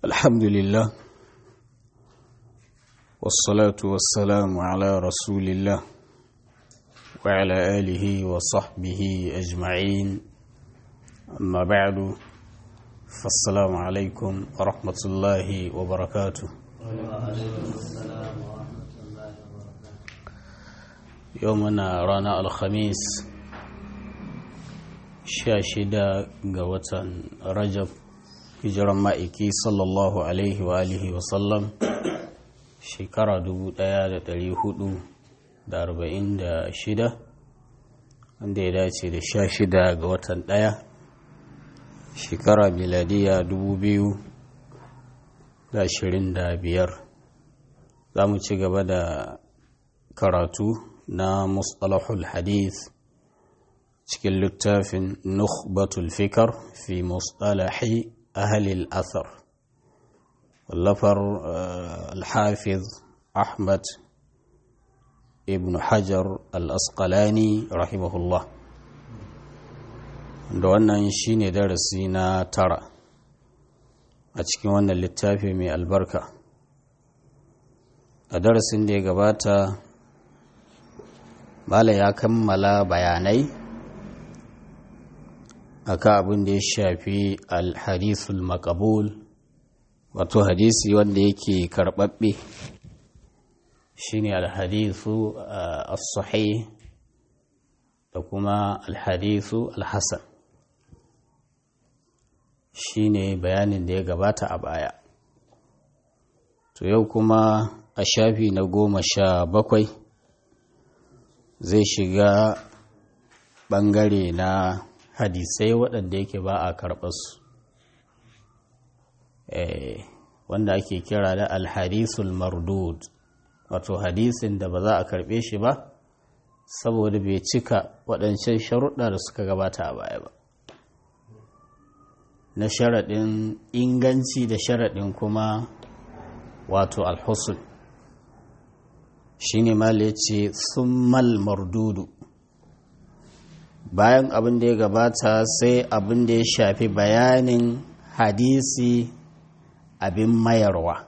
الحمد لله والصلاة والسلام على رسول الله وعلى آله وصحبه أجمعين أما بعد فالسلام عليكم ورحمة الله وبركاته يومنا رانا الخميس شاشدة قوة رجب hijiran ma'aiki sallallahu alaihi wa alihi wasallam shekara 1446 wanda ya dace da sha shida ga watan ɗaya shekara miladiya 2025 za mu ci gaba da karatu na mustalahul hadith cikin littafin nukhbatul fikar fi mustalahi أهل الأثر واللفر الحافظ أحمد ابن حجر الأسقلاني رحمه الله da wannan shine darasi na tara a cikin wannan littafi mai albarka a darasin da ya gabata bala ya kammala bayanai akan abin da ya shafi alhadisul makabul wato hadisi wanda yake karbabbe shine alhadisu as-sahih da kuma alhadisu alhasan shine bayanin da ya gabata a baya to yau kuma a shafi na goma sha bakwai zai shiga bangare na hadisai waɗanda yake ba a karɓarsu wanda ake kira da alhadisul mardud wato hadisin da ba za a karɓe shi ba saboda bai cika waɗancan sharuɗa da suka gabata a baya ba na sharaɗin inganci da sharaɗin kuma wato alhusul shi ne ma ce summal mardudu bayan abin da ya gabata sai abin da ya shafi bayanin hadisi abin mayarwa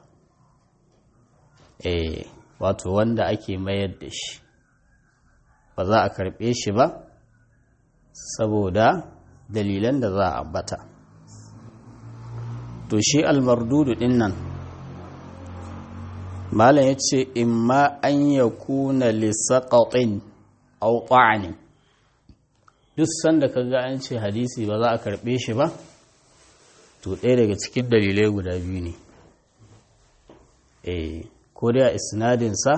eh wato wanda ake mayar da shi ba za a karɓe shi ba saboda dalilan da za a ambata to shi almardudu din nan malam ya ce imma an ya kuna lissaƙaƙin au ta'anin duk sanda ka ga an ce hadisi ba za a karɓe shi ba to ɗaya daga cikin dalilai guda biyu ne eh ko dai a isnadinsa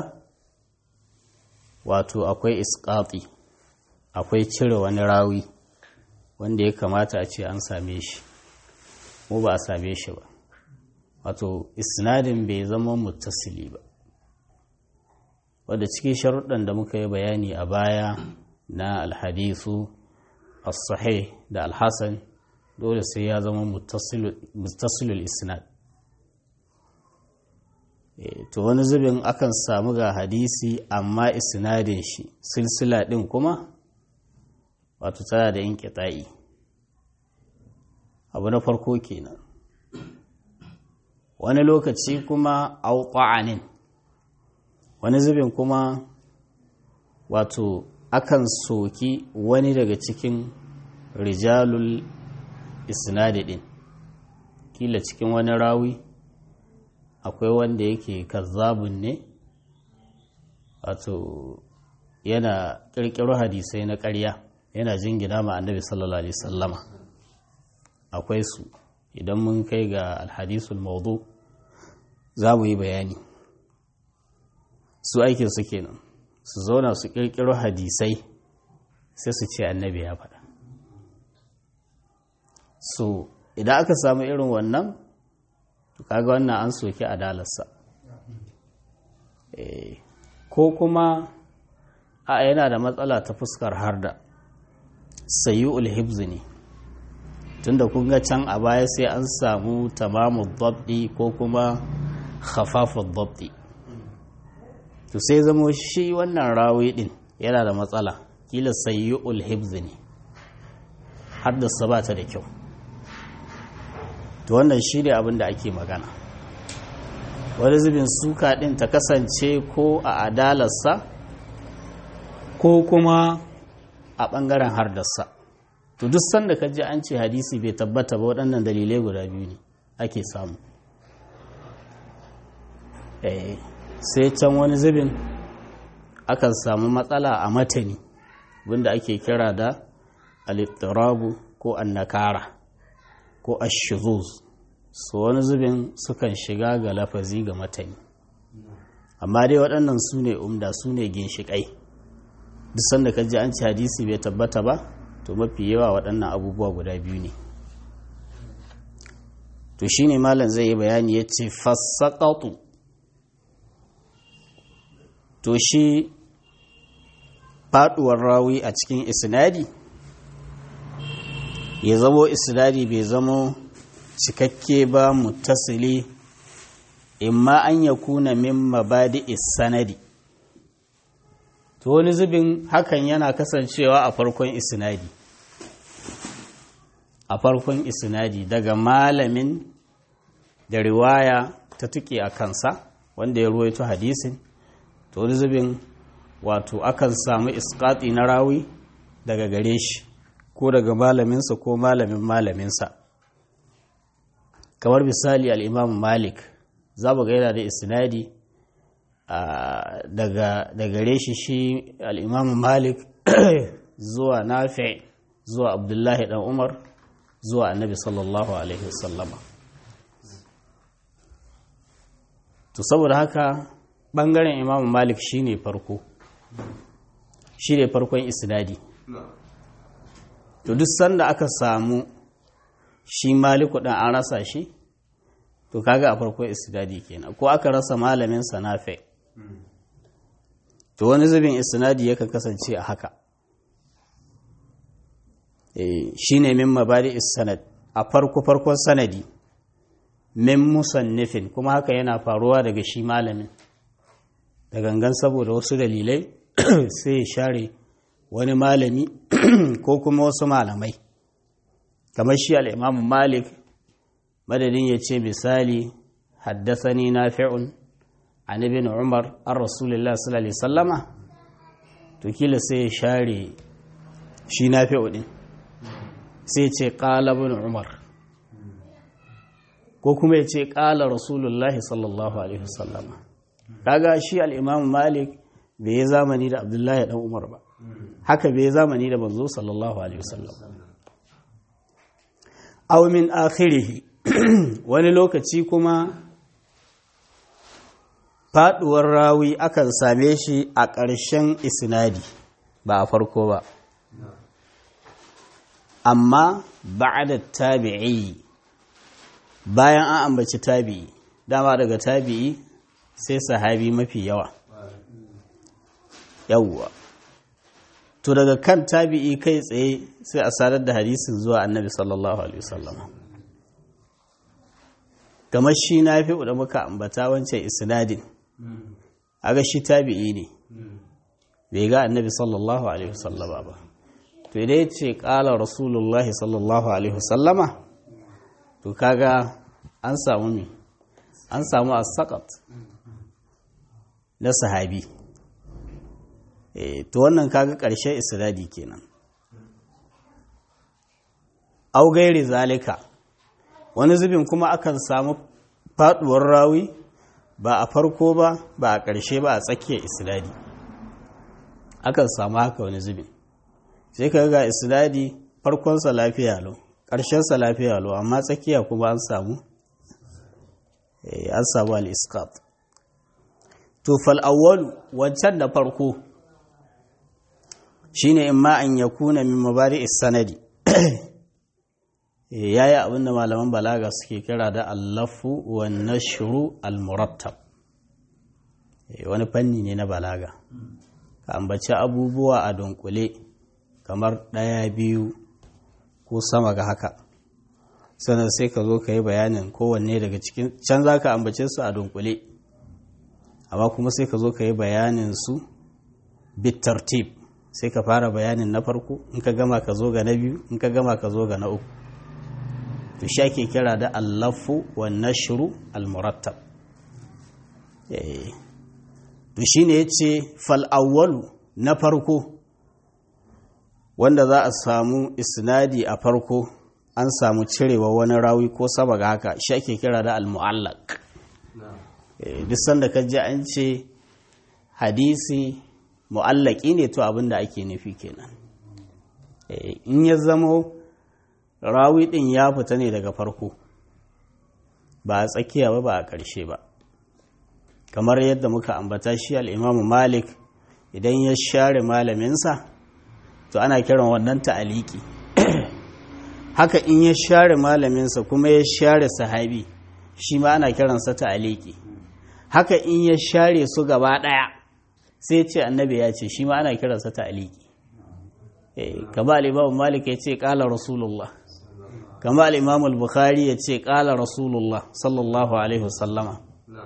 wato akwai isƙaƙi akwai cire wani rawi wanda ya kamata a ce an same shi mu ba a same shi ba wato isnadin bai zama muttasili ba wadda cikin sharuɗan da muka yi bayani a baya na alhadisu as-sahih da al-hasan dole sai ya zama muttasilul isnad to wani zubin akan samu ga hadisi amma isnadin shi silsila din kuma wato tana da inqita'i abu na farko kenan wani lokaci kuma auqa'anin wani zubin kuma wato akan soki wani daga cikin rijalul isnadi din kila cikin wani rawi akwai wanda yake kazzabun ne wato yana kirkiro hadisai na ƙarya yana jingina ma annabi sallallahu alaihi sallama akwai su idan mun kai ga alhadisul maudu za mu yi bayani su aikin su kenan su zauna su kirkiro hadisai sai su ce annabi ya faɗa so idan aka samu irin wannan to kaga wannan an soki adalarsa ko kuma a yana da matsala ta fuskar harda sayi hibzi ne tunda kun ga can a baya sai an samu tamamu dabdi ko kuma khafafu dabdi to sai zamo shi wannan rawi din yana da matsala kila sayi hibzi ne haddasa ba ta da kyau to wannan shi ne abin da ake magana wani zubin suka ɗin ta kasance ko a adalarsa ko kuma a ɓangaren hardarsa to duk sanda ka ji an ce hadisi bai tabbata ba waɗannan dalilai guda biyu ne ake samu sai can wani zubin akan samu matsala a matani wanda ake kira da alittirabu ko annakara ko ashizuz su wani zubin sukan shiga ga lafazi ga matani amma dai waɗannan su ne umda su ne ginshiƙai duk sanda ka ji an ci hadisi bai tabbata ba to mafi yawa waɗannan abubuwa guda biyu ne to shine malam zai yi bayani ya ce fassaƙaƙu to shi faɗuwar rawi a cikin isnadi ya zamo isnadi bai zamo cikakke ba mutasili imma an ya kuna min mabadi sanadi to wani zubin hakan yana kasancewa a farkon isnadi a farkon isnadi daga malamin da riwaya ta tuke a kansa wanda ya ruwaito hadisin to wani zubin wato akan samu iskati na rawi daga gare shi ko daga malaminsa ko malamin malaminsa kamar misali al'imamu malik za mu gaida da isnadi daga gare shi shi al'imamu malik zuwa nafi zuwa abdullahi dan umar zuwa annabi sallallahu alaihi wasallama to saboda haka ɓangaren imamu malik shine farko shi ne farkon isnadi to duk sanda aka samu shi maliku ɗan an rasa shi to kaga a farkon isnadi kenan ko aka rasa malamin sanafe to wani zubin isnadi yakan kasance a haka shi ne min mabari sanad a farko farkon sanadi min musannifin kuma haka yana faruwa daga shi malamin da gangan saboda wasu dalilai sai ya share wani malami ko kuma wasu malamai kamar shi al'imamu malik madadin ya ce misali haddasani na fi'un an ibn umar an rasulullah sallallahu sallama to kila sai ya share shi na fi'un sai ce ƙala bin umar ko kuma ya ce ƙala rasulullah sallallahu alaihi wasallama kaga shi al'imamu malik bai yi zamani da abdullahi dan umar ba haka bai yi zamani da manzo sallallahu alaihi wasallam aw min akhirihi wani lokaci kuma faduwar rawi akan same shi a ƙarshen isnadi ba a farko ba amma ba'da tabi'i bayan an ambaci tabi'i dama daga tabi'i sai sahabi mafi yawa yawwa to daga kan tabi'i kai tsaye sai a sadar da hadisin zuwa annabi sallallahu alaihi wasallam kamar shi na fi da muka ambata wancan isnadin aga shi tabi'i ne bai ga annabi sallallahu alaihi wasallama ba to idan ya ce kala rasulullahi sallallahu alaihi wasallama to kaga an samu me an samu as-saqat na sahabi to wannan kaga ƙarshen isnadi kenan au gairi zalika wani zubin kuma akan samu faduwar rawi ba a farko ba ba a ƙarshe ba a tsakiyar isnadi akan samu haka wani zubin sai ka ga isnadi farkonsa lafiya lau ƙarshensa lafiya lau amma tsakiya kuma an samu an samu al-isqat to fal'awwalu wancan da farko shine in ma an yakuna min mabari sanadi yayi abin da malaman balaga suke kira da allafu wa nashru al-murattab wani fanni ne na balaga ka ambaci abubuwa a dunkule kamar ɗaya biyu ko sama ga haka sannan sai ka zo ka yi bayanin kowanne daga cikin can za ka ambace su a dunkule amma kuma sai ka zo ka yi bayanin su bitartib sai ka fara bayanin na farko in ka gama ka zo ga na biyu in ka gama ka zo ga na uku to shi ake kira da allafu wa nashru al-murattab to shine yace fal awwalu na farko wanda za a samu isnadi a farko an samu cirewa wani rawi ko sama ga haka shi ake kira da al-mu'allaq duk sanda ka ji an ce hadisi mu'allaki ne to abin da ake nufi kenan in ya zamo rawi din ya fita ne daga farko ba a tsakiya ba ba a ƙarshe ba kamar yadda muka ambata shi al'imamu malik idan ya share malaminsa to ana kiran wannan ta'aliki haka in ya share malaminsa kuma ya share sahabi shi ma ana kiransa ta'aliki haka in ya share su gaba ɗaya sai ce annabi ya ce shi ma ana kiransa ta'aliki kama al'imamu malik ya ce ƙala rasulullah kama al'imamu al-bukhari ya ce ƙala rasulullah sallallahu alaihi wasallama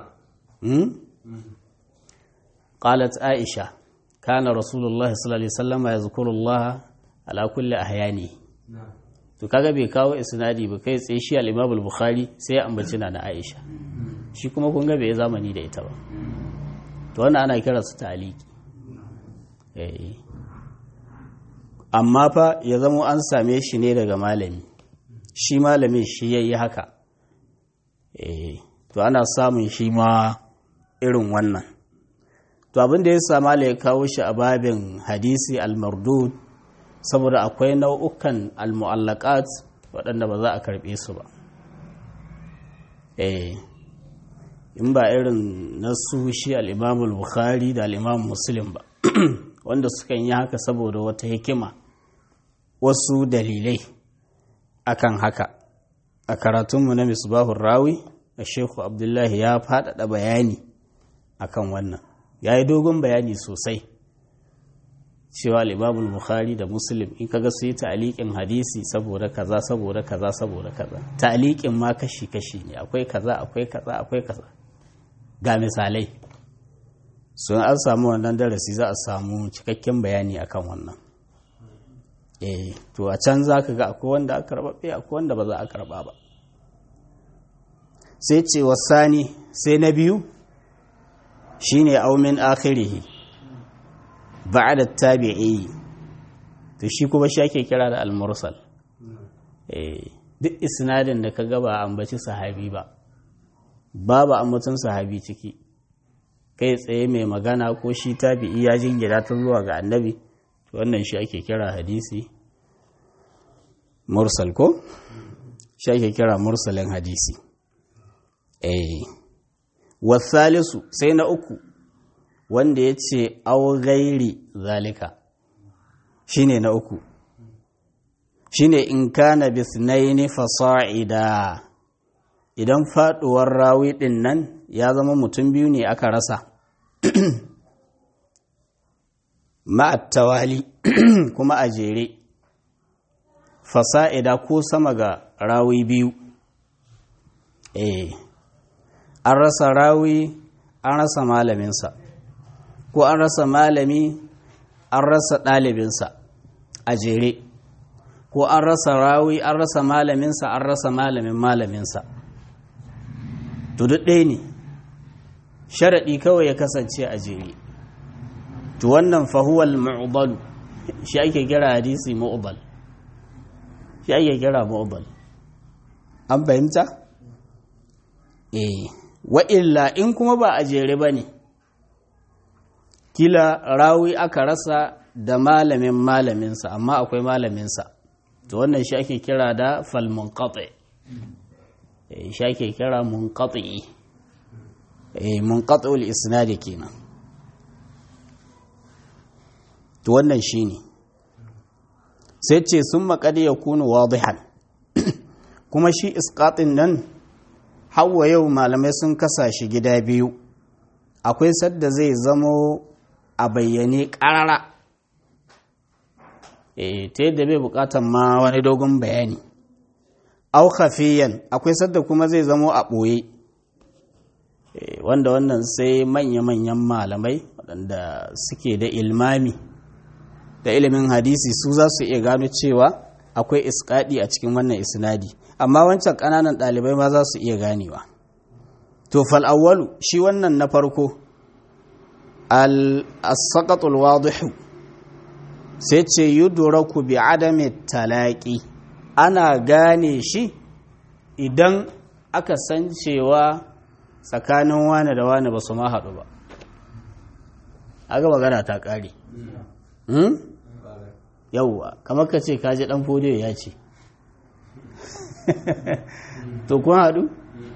قالت عائشة كان رسول الله صلى الله عليه وسلم يذكر الله على كل أحيانه to kaga bai kawo isnadi ba kai tsaye shi al-Imam al-Bukhari sai ya ambaci na Aisha shi kuma kun ga bai zamani da ita ba to wannan ana kira su ta'aliki eh amma fa ya zamo an same shi ne daga malami shi malamin shi yayi haka eh to ana samun shi ma irin wannan to abin da ya sama ya kawo shi a babin hadisi al-mardud saboda akwai nau'ukan al-mu'allaqat waɗanda ba za a karɓe su ba eh in ba irin nasu shi al-imam al-bukhari da al-imam muslim ba wanda sukan yi haka saboda wata hikima wasu dalilai akan haka a karatunmu na misbahun rawi a sheku abdullahi ya faɗaɗa bayani akan wannan ya yi dogon bayani sosai cewa libabul bukhari da muslim in kaga su yi ta'aliƙin hadisi saboda kaza saboda kaza saboda kaza ta'aliƙin ma kashi-kashi ne akwai kaza akwai kaza akwai kaza ga misalai sun an samu wannan darasi za a samu cikakken bayani akan wannan eh to a can za ka ga akwai wanda aka karɓa akwai wanda ba za a karɓa ba sai ce wasani sai na biyu shine aumin akhirihi ba'da tabi'i to shi kuma shi ake kira da al-mursal eh duk isnadin da ka ba ambaci sahabi ba babu ambaton sahabi ciki kai tsaye mai magana ko shi tabi'i ya jingina ta zuwa ga annabi to wannan shi ake kira hadisi mursal ko shi ake kira mursalin hadisi eh wasalisu sai na uku wanda ya ce gairi zalika shine na uku shine in kana bisnaini fasa'ida idan faduwar rawi din nan ya zama mutum biyu ne aka rasa ma'attawali kuma a jere fasa'ida ko sama ga rawi biyu eh an rasa rawi an rasa malaminsa ko an rasa malami an rasa ɗalibinsa a jere ko an rasa rawi an rasa malaminsa an rasa malamin malaminsa to duk ɗaya ne sharaɗi kawai ya kasance a jere to wannan fahuwal ma'ubalu shi ake kira hadisi ma'ubal shi ake kira ma'ubal an fahimta? eh wa'illa in kuma ba a jere ba ne kila rawi aka rasa da malamin malaminsa amma akwai malaminsa to wannan shi ake kira da falmunqati shi ake kira munqati eh munqati'ul isnad kenan to wannan shine sai ce sun maƙadi ya kunu wadihan kuma shi isqatin nan hawa yau malamai sun kasa shi gida biyu akwai sadda zai zamo a bayyane ƙarara e, ta yadda bai buƙatan ma wani dogon bayani au khafiyan akwai sadda kuma zai zamo a ɓoye e, wanda wannan sai manya-manyan malamai waɗanda suke da ilmami da ilimin hadisi su za su iya gano cewa akwai iskaɗi a cikin wannan isnadi amma wancan ƙananan ɗalibai ma za su iya ganewa to fal'awwalu shi wannan na farko al-saqatul wadihu sai ce yudraku bi adami talaqi ana gane shi idan aka san cewa tsakanin wane da wane ba su ma haɗu ba aga magana ta ƙare yauwa kamar ka ce kaji ɗan fodiyo ya ce to kun haɗu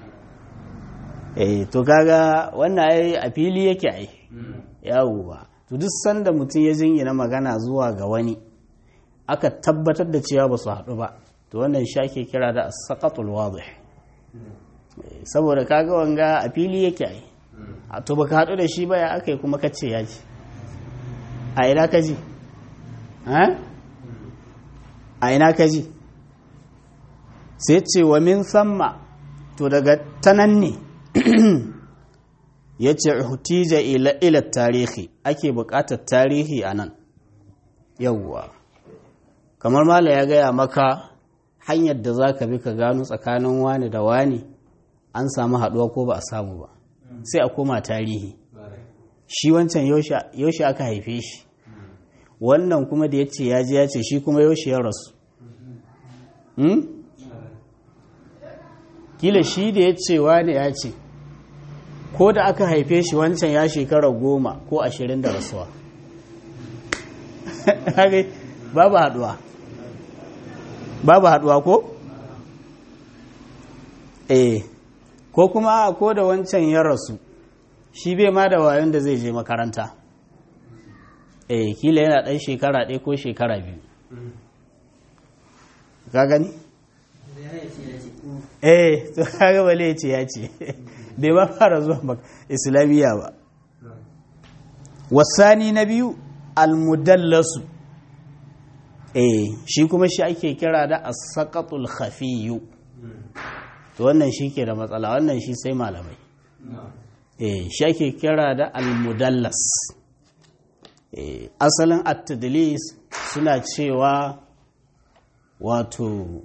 eh to kaga wannan ai a fili yake ai yawwa to duk sanda mutum ya jingina magana zuwa ga wani aka tabbatar da cewa ba su haɗu ba to wannan shi ake kira da saqatul wadih saboda kaga wanga a fili yake ai a to baka haɗu da shi ba ya aka yi kuma kace ya ji a ina ka ji a ina ka ji sai ce wa min samma to daga tanan ne ya ce hutija ila tarihi ake buƙatar tarihi a nan yawwa kamar mala ya gaya maka hanyar da za ka bi ka gano tsakanin wani da wani an samu haɗuwa ko ba a samu ba sai a koma tarihi shi wancan yaushe aka haife shi wannan kuma da ya ce ya ji ya ce shi kuma yaushe ya rasu kila shi da ya ce wani ya ce ko da aka haife shi wancan ya shekara goma ko ashirin da rasuwa babu haduwa babu haduwa ko? eh ko kuma ko da wancan ya rasu shi bai ma da wayon da zai je makaranta eh kila yana ɗan shekara ɗaya ko shekara biyu ka gani? eh to kaga bale ya ce ya ce bai ba fara zuwa islamiyya ba wasani na biyu almudallasu eh shi kuma shi ake kira da as-saqatul khafiyu to wannan shi ke da matsala wannan shi sai malamai eh shi ake kira da almudallas eh asalin at-tadlis suna cewa wato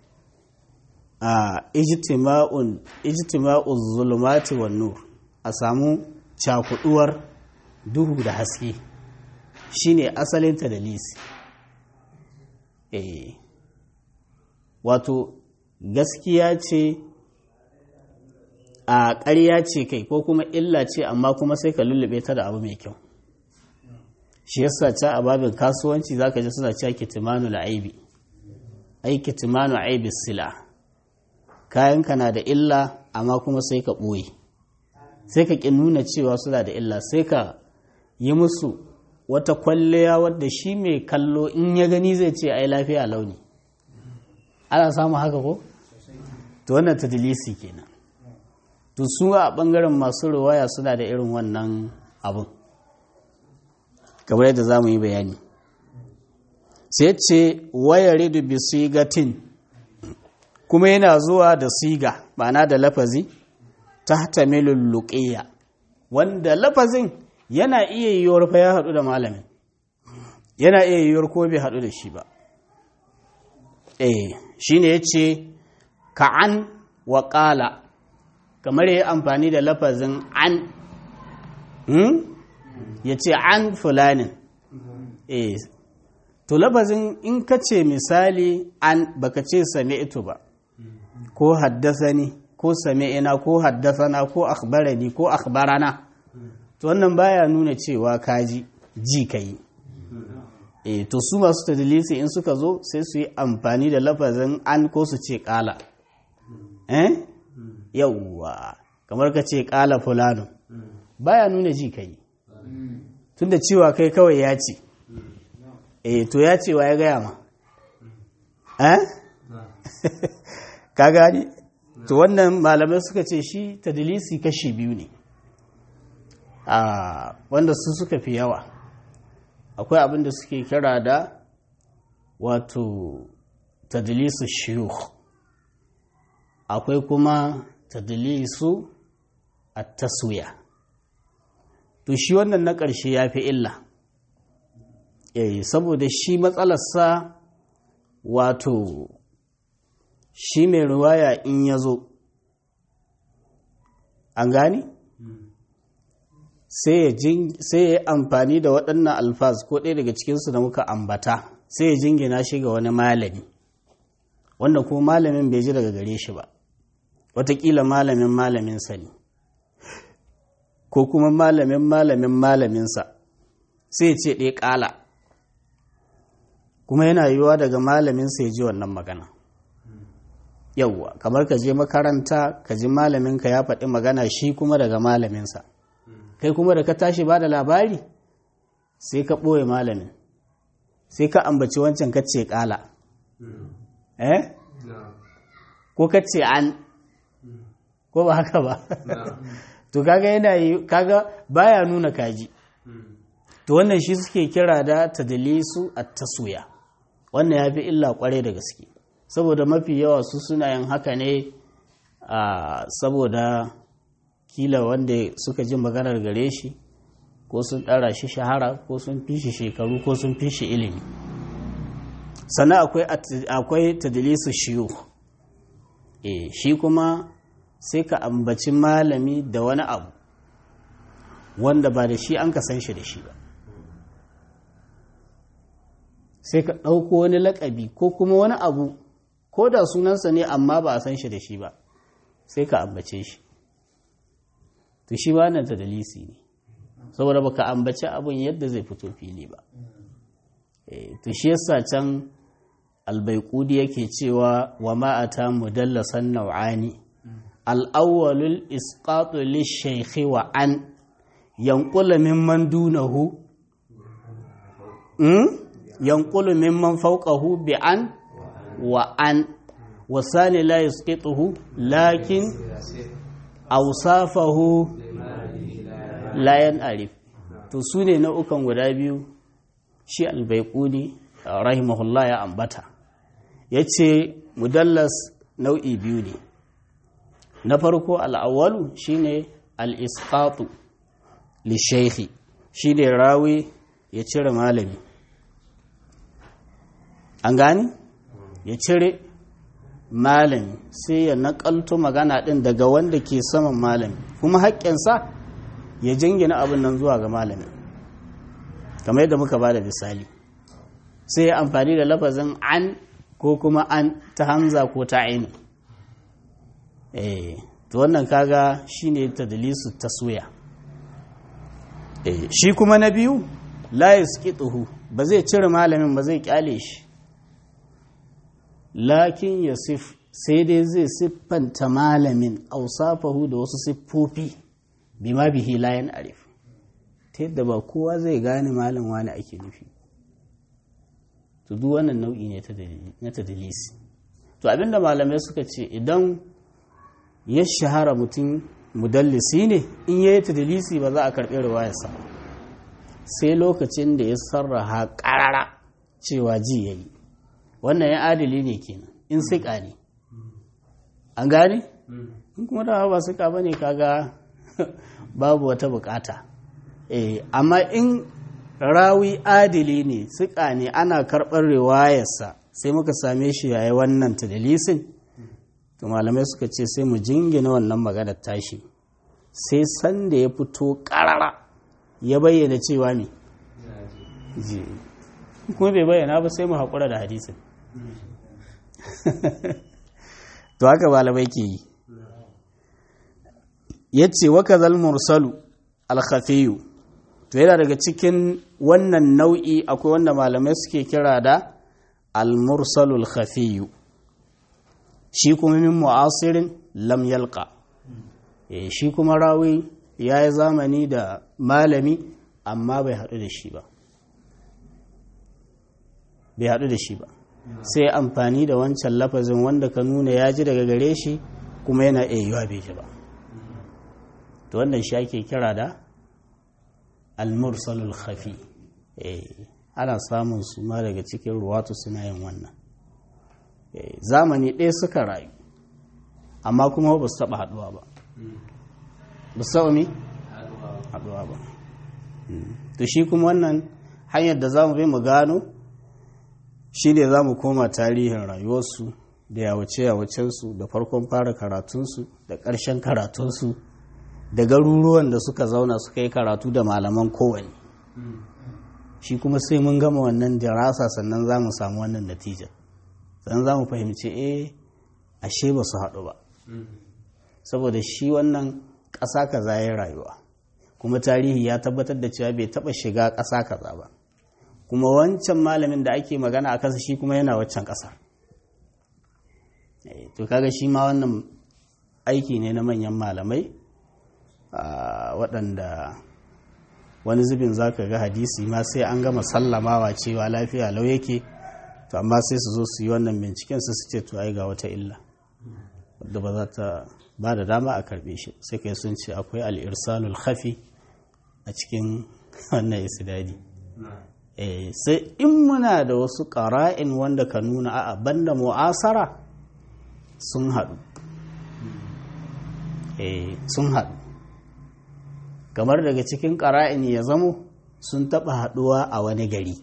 a ijtima'un ijtima'uz zulumati wan nur a samu cakuduwar duhu da haske shine asalin tadlisi eh wato gaskiya ce a ƙarya ce kai ko kuma illa ce amma kuma sai ka lullube ta da abu mai kyau shi yasa ca a babin kasuwanci zaka ji suna cewa kitimanu aibi ai kitimanu aibi sila kayanka na da illa amma kuma sai ka ɓoye sai ka ƙi nuna cewa suna da illa sai ka yi musu wata kwalliya wadda shi mai kallo in ya gani zai ce ai lafiya launi ana samun haka ko? to wannan tadilisi kenan to su a ɓangaren masu ruwaya suna da irin wannan abin kamar yadda za mu yi bayani sai ce wayar da bisigatin kuma yana zuwa da siga ma'ana da lafazi ta tamilul luqiyya wanda lafazin yana iya yiwuwar fa ya haɗu da malamin yana iya yiwuwar ko bai haɗu da shi ba eh shine yace ka'an wa qala kamar yayi amfani da lafazin an hmm? yace an fulanin eh to lafazin in ka ce misali an baka ce sami'tu ba ko haddasani ko sami'ina ko haddasana ko akhbarani ko akhbarana to wannan baya nuna cewa kaji ji kai eh to su masu tadlisi in suka zo sai su yi amfani da lafazin an ko su ce kala eh yawwa kamar ka ce kala fulano baya nuna ji kai tunda cewa kai kawai ya ce eh to ya ce wa ya gaya ma eh ka gani to wannan malamai suka ce shi tadlisi kashi biyu ne a wanda su suka fi yawa akwai abin da suke kira da wato tadlisu shiyukh akwai kuma tadlisu at-taswiya to shi wannan na ƙarshe ya fi illa eh saboda shi matsalarsa wato shi mai ruwaya in ya zo an gani sai ya yi amfani da waɗannan alfaz ko ɗaya daga cikinsu da muka ambata sai ya jingina shi ga wani malami wanda ko malamin bai ji daga gare shi ba watakila malamin malaminsa ne ko kuma malamin malamin malaminsa sai ce ɗaya ƙala kuma yana yiwuwa daga malaminsa ya ji wannan magana yauwa kamar ka je makaranta ka ji malaminka ya faɗi magana shi kuma daga malaminsa kai kuma da ka tashi ba da labari sai ka ɓoye malamin sai ka ambaci wancan ka ce ƙala eh ko ka ce an ko ba haka ba to kaga yana yi kaga baya nuna kaji to wannan shi suke kira da tadlisu at-taswiya wannan yafi illa kware da gaske saboda mafi yawa su suna yin haka ne a saboda kila wanda suka ji maganar gare shi ko sun ɗara shi shahara ko sun fi shi shekaru ko sun fi shi ilimi sannan akwai tadlisu shiyu e shi kuma sai ka ambaci malami da wani abu wanda ba da shi an ka san shi da shi ba sai ka ɗauko wani lakabi ko kuma wani abu ko da sunansa ne amma ba a san shi da shi ba sai ka ambace shi to shi ba nan ta dalisi ne saboda baka ambaci abun yadda zai fito fili ba to shi yasa can albaikudi yake cewa wa ma'ata mudallasan nau'ani al'awwalul isqatu lishaykhi wa an yanqulu mimman dunahu yanqulu mimman fawqahu bi an wa an wasani la yusqituhu lakin awsafahu la yan'arif to sune nau'ukan guda biyu shi albaikuni rahimahullah ya ambata yace mudallas nau'i biyu ne na farko al'awwalu shine al-isqatu li shaykhi shine rawi ya cire malami an gani ya cire malami sai ya nakalto magana din daga wanda ke saman malami kuma haƙƙinsa ya jingina abin nan zuwa ga malami kamar yadda muka ba da misali sai ya amfani da lafazin an ko kuma an ta hamza ko ta aini eh to wannan kaga shine tadlisu taswiya eh shi kuma na biyu la yasqituhu ba zai cire malamin ba zai kyale shi lakin yasif sai dai zai siffanta malamin ausafahu da wasu siffofi bima bihi la arif ta yadda ba kowa zai gane malam wani ake nufi to duk wannan nau'i ne na tadlisi to abinda malamai suka ce idan ya shahara mutum mudallisi ne in yayi tadlisi ba za a karɓi riwayarsa sai lokacin da ya sarraha ƙarara cewa ji yayi wannan ya adali ne kenan in siƙa ne an gane in kuma da ba siƙa bane kaga babu wata bukata eh amma in rawi adili ne siƙa ne ana karɓar riwayarsa sai muka same shi yayi wannan tadlisin to malamai suka ce sai mu jingina wannan maganar tashi sai sanda ya fito ƙarara ya bayyana cewa ne kuma bai bayyana ba sai mu haƙura da hadisin to haka malamai ke yi ya ce waka zal mursalu alkhafiyu to yana daga cikin wannan nau'i akwai wanda malamai suke kira da almursalul khafiyu shi kuma min mu'asirin lam yalqa shi kuma rawi ya yi zamani da malami amma bai haɗu da shi ba bai haɗu da shi ba sai amfani da wancan lafazin wanda ka nuna ya ji daga gare shi kuma yana iya yiwa bai ji ba to wannan shi ake kira da almursalul khafi ana samun su ma daga cikin ruwatu suna yin wannan zamani ɗaya suka rayu amma kuma ba su taɓa haɗuwa ba ba su taɓa mi? haɗuwa ba to shi kuma wannan hanyar da za mu bai mu gano shi ne za mu koma tarihin rayuwarsu da yawace-yawacensu da farkon fara karatunsu da ƙarshen karatunsu da garuruwan da suka zauna suka yi karatu da malaman kowane shi kuma sai mun gama wannan dirasa sannan za mu samu wannan natija sannan za mu fahimci eh ashe ba su haɗu ba saboda shi wannan ƙasa kaza ya rayuwa kuma tarihi ya tabbatar da cewa bai taɓa shiga ƙasa kaza ba kuma wancan malamin da ake magana a kansa shi kuma yana waccan ƙasar to kaga shi ma wannan aiki ne na manyan malamai waɗanda wani zubin za ka ga hadisi ma sai an gama sallamawa cewa lafiya lau yake to amma sai su zo su yi wannan binciken su su ce to ai ga wata illa wadda ba za ta ba da dama a karbe shi sai kai sun ce akwai al'irsalul khafi a cikin wannan isidadi sai in muna da wasu ƙara'in wanda ka nuna a banda mu'asara sun haɗu sun haɗu kamar daga cikin ƙara'in ya zamo sun taɓa haɗuwa a wani gari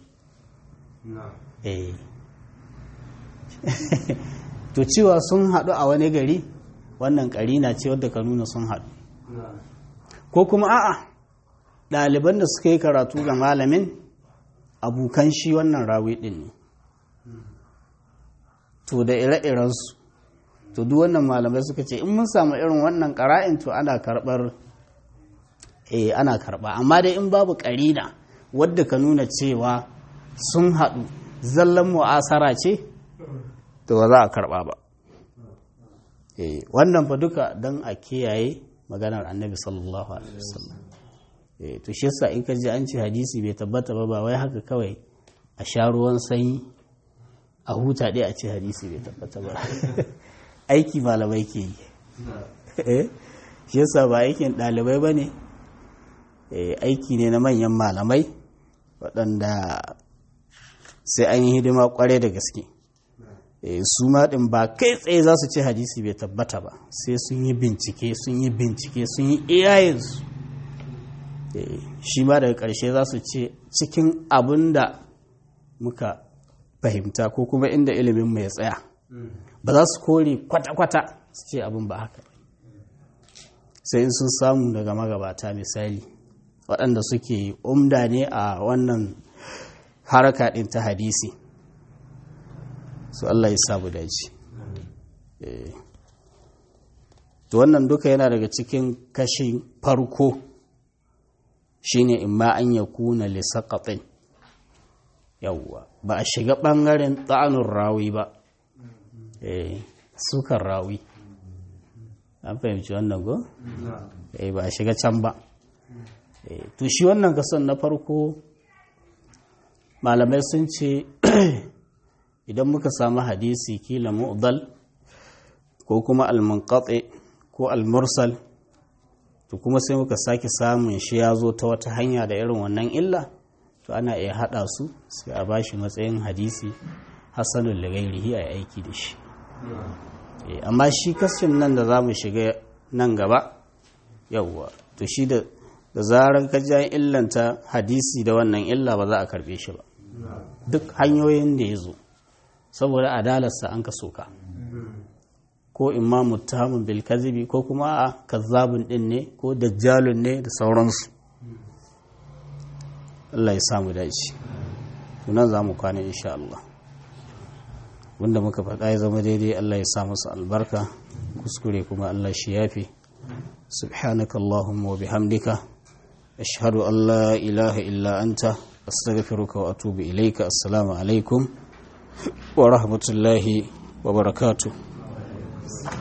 to cewa sun haɗu a wani gari wannan ƙarina ce wadda ka nuna sun haɗu ko kuma a'a ɗaliban da suka yi karatu ga malamin abokan shi wannan rawi ɗin ne to da ire-irensu to duk wannan malamai suka ce in mun samu irin wannan ƙara'in to ana karɓar eh ana karɓa amma dai in babu ƙarina wadda ka nuna cewa sun haɗu zallan mu'asara ce to ba za a karɓa ba eh wannan fa duka don a kiyaye maganar annabi sallallahu alaihi wasallam eh to shi yasa in ka ji an ce hadisi bai tabbata ba ba wai haka kawai a sha ruwan sanyi a huta dai a ce hadisi bai tabbata ba aiki malamai ke yi shi yasa ba aikin ɗalibai ba ne aiki ne na manyan malamai waɗanda sai an yi hidima ƙware da gaske su maɗin ba kai tsaye za su ce hadisi bai tabbata ba sai sun yi bincike sun yi bincike sun yi iyayensu shi ma daga ƙarshe za su ce cikin abin da muka fahimta ko kuma inda ilimin mai tsaya ba za su kore kwata-kwata su ce abin ba haka sai in sun samu daga magabata misali waɗanda suke umda ne a wannan haraka ɗin ta hadisi su Allah ya sabu daji to wannan duka yana daga cikin kashin farko shine in ma an ya kuna lissaƙaɗin yawwa ba a shiga ɓangaren tsanun rawi ba sukan rawi an fahimci wannan go? ba a shiga can ba to shi wannan kason na farko malamai sun ce idan muka samu hadisi kila mu'dal ko kuma almunqati ko almursal to kuma sai muka sake samun shi ya zo ta wata hanya da irin wannan illa to ana iya hada su sai a bashi matsayin hadisi hasanul lagairihi a aiki da shi amma shi kashin nan da za mu shiga nan gaba yauwa to shi da da zarar kajan illanta hadisi da wannan illa ba za a karbe shi ba duk hanyoyin da ya zo saboda adalarsa an ka soka ko imma muttahamun bil kazibi ko kuma a kazzabun din ne ko dajjalun ne da sauransu Allah ya samu dace tunan za mu kwana insha Allah wanda muka faɗa ya zama daidai Allah ya sa masa albarka kuskure kuma Allah shi yafi subhanaka Allahumma wa bihamdika ashhadu an la ilaha illa anta astaghfiruka wa atubu ilayka assalamu alaikum wa rahmatullahi wa barakatuh